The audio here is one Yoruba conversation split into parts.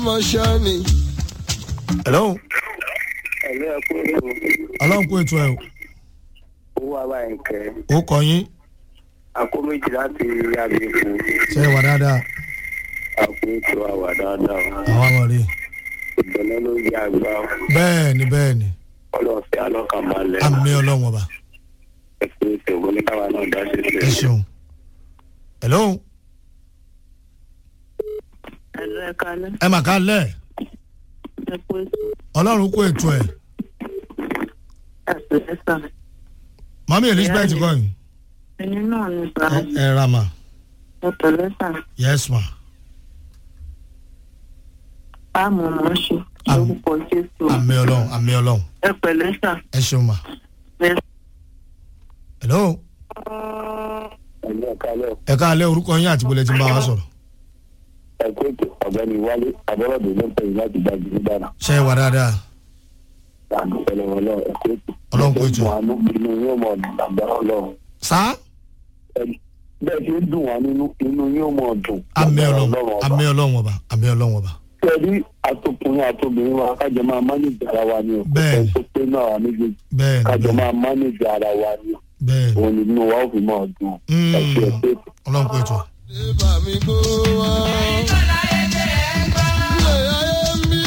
mọ̀ṣánì. hello ẹ̀lú ẹ̀kú ètò ọlọ́run kó ètò ẹ̀ owó àwa ẹ̀kẹ́ o ó kọ yín àkó méjì láti àbẹ̀kù ṣe é wà dáadáa àkó ètò àwà dáadáa àwọn ọmọ rè ìbẹ̀lẹ̀ ló yẹ àgbà bẹ́ẹ̀ ni bẹ́ẹ̀ ni ọlọ́ọ̀fẹ́ alọ́kànbalẹ̀ àmì ọlọ́run ọba ẹ̀kú ètò oníkàwá náà dá sí ẹ sílẹ̀. ṣeun hello ẹ̀lú ẹ̀ka alẹ́ ẹ mà ká lẹ̀ ẹ̀kú ètò ọlọ́run kó ètò ẹ̀ ẹ̀sìn ẹ̀sà mami elizabeth kọ́ yìí ẹni náà ní sà ẹ ẹ ra mà ẹ̀tọ̀ lẹ́sà yes ma páàmù mọ̀ ṣe lórúkọ jésù àmì ọlọ́run àmì ọlọ́run ẹ̀pẹ̀ lẹ́sà ẹ ṣeun ma hello ẹ̀lú ẹ̀ka lẹ́ ẹ ká lẹ́ orúkọ yín àti bọ́lẹ̀ tí ń bá wa sọ̀rọ̀ ẹ̀kú ètò ọ̀gbẹ́ni wálé abọ́rọ̀dé ló ń pè láti gbàgbé nígbàna ṣe é wà dáadáa àgbẹ̀fẹ̀lẹ̀ wọn lọ ẹ̀kú ètò. Ọlọ́run kó ètò. àánú inú yóò mọ̀ dàgbà ọlọ́run sá bẹ́ẹ̀ ṣe ń dùn wá nínú inú yóò mọ̀ dùn. àmì lágbára ọlọ́run ọba. àmì ọlọ́run ọba àmì ọlọ́run ọba tẹ̀lé àtọkùnrin àtọbìnrin wa kájọ máa mánéjì ara wa ni o. Bẹ́ẹ̀ni. ẹ̀ tó pé náà wà méjèèjì bẹ́ẹ̀ ni kájọ bẹ́ẹ̀ máa mánéjì ara wa ni o. bẹ́ẹ̀ ni òun ni inú wa ó fi máa dùn. Mm. ẹ ṣe ẹ pé ọlọ́run kó ètò Débà mi kó wá. Ilé ayé mi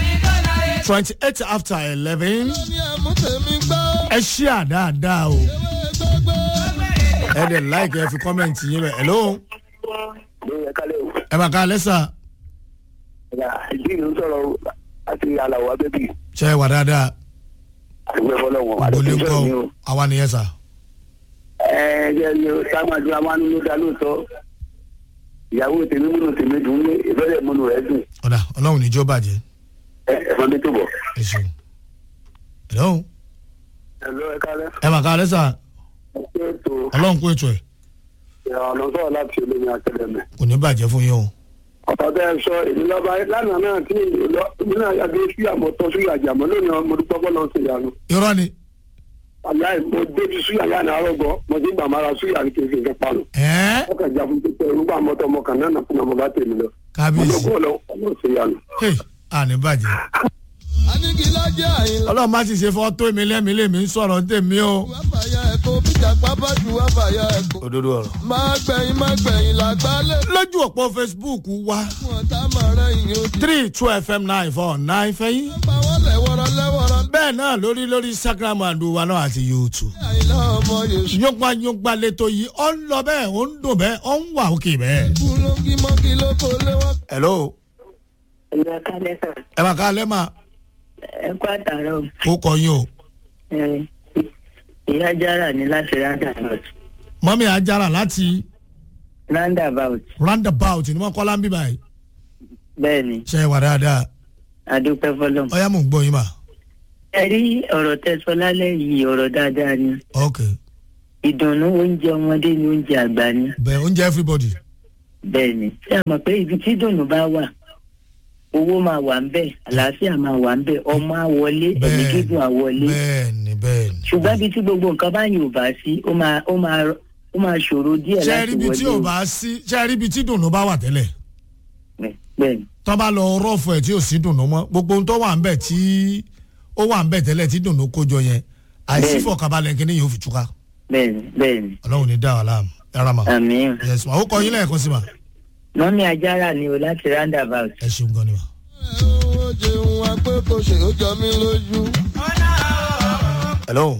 twenty eight after eleven ní àmútẹ̀mí gbọ́. ẹ ṣí àdáadáa o Ewé gbọ́gbọ́. ẹ dẹ̀ láìkẹ́ ẹ fi kọ́mẹ̀ntì yín bẹ̀ hello ló yẹ kálẹ̀ o. ẹ bá ká lẹ́sà ẹ̀yà ìdí ìlú sọ̀rọ̀ àti aláwọ̀ abẹ́bí ṣe é wà dáadáa àdúgbò ẹ̀fọ́lọ́wọ̀n gbolé àdúgbò kọ́ mi o. àwa nìyẹn sà ẹ ẹ jẹ́ ní o sáwọ́dún amánú ló dá lóòótọ́ ìyàwó tèmi múnú tèmi dùn ní ìbẹ̀rẹ̀ múnú rẹ̀ dùn ọ̀dà ọlọ́run níjó bàjẹ́ ẹ ẹ̀fọn mi tó bọ̀. ẹ ṣeun hello ẹ̀lọ́ ẹ kálẹ̀ ẹ bá ká lẹ́sà ẹ pé ètò ọlọ́run kó ètò ẹ̀ ọ̀nà sọ̀rọ̀ láti olómi àtẹlẹmẹ. kò ní bàjẹ́ fún yín o ọ̀pọ̀ tẹ́ ẹ sọ èmi lọ́ba lánàá náà tí ìlọ èmi náà yàgbé sí àmọ́tọ́ sí àjàmọ́ lónìí ọmọ dúpọ́ bọ́ lọ́sẹ̀ yanu. irọ́ ni àyà mo débi sí àyà náà rọ̀gbọ́ mo ti gbàmára sí àyà kí n fi nǹkan pa lọ. ẹ́ẹ́ wọ́n kàn já fún pípẹ́ irúgbà mọ́tọ́ ọmọ kan náà fún ọmọ bá tèmi lọ. kábíyèsí ọlọ́gbọ́n lọ ọlọ́sẹ̀ yanu. hey àní bàjẹ́ Anigilajẹ àyìnlá. ọlọ́run má ti ṣe fọ́ tó mi lẹ́mi lèmi ń sọ̀rọ̀ ní tèmi o Wáfàyà ẹ̀kọ́ bíjà pápá ju wáfàyà ẹ̀kọ́. òdodo ọ̀rọ̀ Máa gbẹ̀yìn máa gbẹ̀yìn làgbálẹ̀. lójú òpó facebook wa Fún ọ̀tá máa rẹ̀ yín odi. three two fm nine four nine fẹ́yìn Pa wọ́n lẹ́wọ̀rọ̀ lẹ́wọ̀rọ̀. bẹ́ẹ̀ náà lórí lórí instagram àdúrà náà àti youtube Àyìnlá ọmọ Yèṣu. yóngbà yóngbà lẹ́tọ̀ yìí ó ń lọ bẹ́ẹ̀ ó ń dùn bẹ́ẹ̀ ó ń wà òkè bẹ́ẹ̀. Kú ló ń kí mọ́kí ló kó lé wọ́n. hello ẹ̀lú ẹ̀ka lẹ́sà ẹ bá ká lẹ́mà ẹ̀kú àtàrọ̀ ó kọ yín o ẹ̀ ìyá jára ní láti roundabout mọ́mí ajára láti roundabout roundabout ni wọ́n kọ́ láńbí báyìí bẹ́ẹ̀ ni ṣe é wà dáadáa adúpẹ́ fọlọ́m. ọ̀yá mò ń gbọ́ yín mà ẹ rí ọ̀rọ̀ tẹ́sọ lálẹ́ yìí ọ̀rọ̀ dáadáa ni ok ìdùnnú oúnjẹ ọmọdé ni oúnjẹ àgbà ni bẹ́ẹ̀ oúnjẹ everybody bẹ́ẹ̀ ni ṣé a mọ̀ pé ibi tí ìdùnnú bá wà owó máa wà ń bẹ̀ àlàáfíà máa wà ń bẹ̀ ọmọ á wọlé ẹ̀mí bẹ́ẹ̀ gígùn á wọlé bẹ́ẹ̀ ni bẹ́ẹ̀ ni. ṣùgbọ́n ibi tí gbogbo nǹkan bá yìí ò bá sí ó máa ó máa ó máa ṣòro díẹ̀ ṣe é láti rí ibi tí ò wọlé bá sí ṣe é rí ibi tí dùnú bá wà tẹ́lẹ̀ bẹ́ẹ̀ ni tó bá lọ rọ́ọ̀fù ẹ̀ tí ò sí dùnú mọ́ gbogbo ohun tó wà ń bẹ̀ tí ó wà ń bẹ̀ tẹ́lẹ̀ tí dùnú kójọ yẹn àìsí Bẹ́ẹ̀. fọkànbalẹ̀ kí ni yóò fi túká bẹ́ẹ̀ ni bẹ́ẹ̀ ni ọlọ́run ní dá wa láàmú ẹ̀rọ mà àmì yes ma ó kọ yín lẹ́ẹ̀kan sí ma mọ́mí ajára ni o láti roundabout ẹ ṣeun gan ni ma. Ó jẹun wa pé kò ṣe ó jọ mí lójú. hello.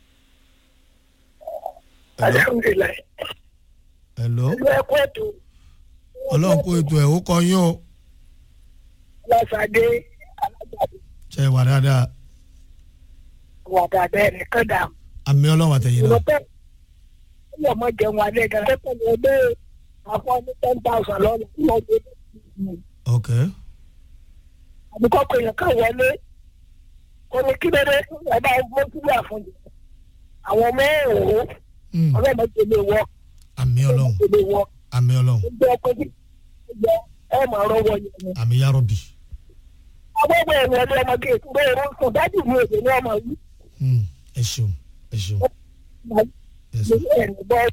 hello. alhamdulilayi hello. ẹ kú ètò ọlọ́run kó ètò ẹ̀ ó kọ yín o lọ́sàdé alágbàdo ṣe é wà dáadáa wàdà bẹ́ẹ̀ nìkan dà àmì ọlọ́run àtẹ̀yìn náà lọ́pẹ́ ọmọ ọmọ jẹun alẹ́ gan lẹ́kọ̀ọ́ ní ọdẹ àfọ ní ten thousand lọ́nà lọ́dún ok àbíkọ́ pé èèyàn kan wọlé kò ní kí lóde ẹ bá gbọ́ sílẹ̀ àfọ̀njẹ àwọn ọmọ ẹ̀rọ Mm, ọlọ́mọ tó lè wọ àmì ọlọ́run tó lè wọ àmì ọlọ́run gbogbo ọkọ̀ tí gbogbo ẹ̀ máa rọwọ́ yẹn ni. àmì yárọ̀bì àwọn ọmọ ẹ̀rọ ẹ̀rọ ọmọ kéèkì bẹ́ẹ̀ ló ń sọ dájú mi èdè ní ọmọ yìí Mm, ẹ ṣeun ẹ ṣeun yes ma. ẹ̀rọ bọ́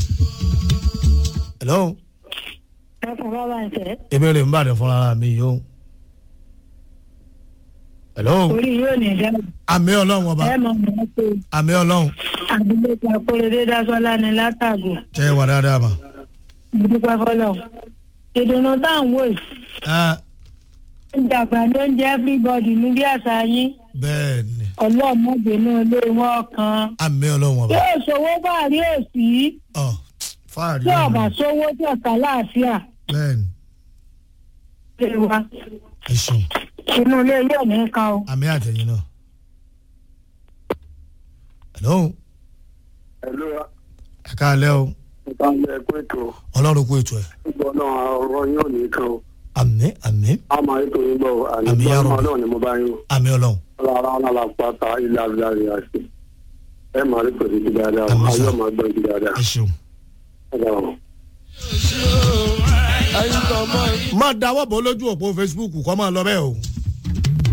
hello ẹ fún bàbá ń fẹ́ èmi rè ń bàdàn fúnra mi yìí o hello orí yóò ní dáàbò àmì ọlọ́run ọba ẹ mọ̀ mọ́ pé àmì ọlọ́run àdúgbò kakóredé dásọ́lá ni látàgò tẹ́ ẹ wà dáadáa mà. ìdúpẹ́ fọlọ́ ìdùnnú táwọn wò yìí Ah, oúnjẹ àgbà ló ń jẹ everybody ní bí àṣà yín bẹ́ẹ̀ ni ọlọ́mọdénú ilé wọn kan àmì ọlọ́run ọba. yóò ṣòwò bá rí òsì ọ fáàrí tí ọba ọ̀run sówó tí ọ̀tá láàfíà bẹ́ẹ̀ ni lè wa ẹ ṣeun inú ilé yóò ní kan o. àmì àtẹ̀yìn náà. hello Ẹ̀lú ẹ káalẹ́ o ìbámu ẹ̀kọ́ ètò ọlọ́run kú ètò ẹ̀ gbọ́ náà ọ̀rọ̀ yóò ní kan o. àmì àmì A máa ètò yín gbọ́ àní Àmì gbọ́ yàrá. náà náà ni mo bá yín o. àmì ọlọ́run Rárá náà la pátá ilé abúlé àṣẹ. Ẹ máa rí pèsè ti dáadáa o. Àmì sà. Ayọ̀ máa gbọ́ ti dáadáa. ẹ ṣeun. Ẹ dáhùn. ẹyin tó mọ má dáwọ́ bọ́ lójú òpó facebook kọ́ máa lọ bẹ́ẹ̀ o.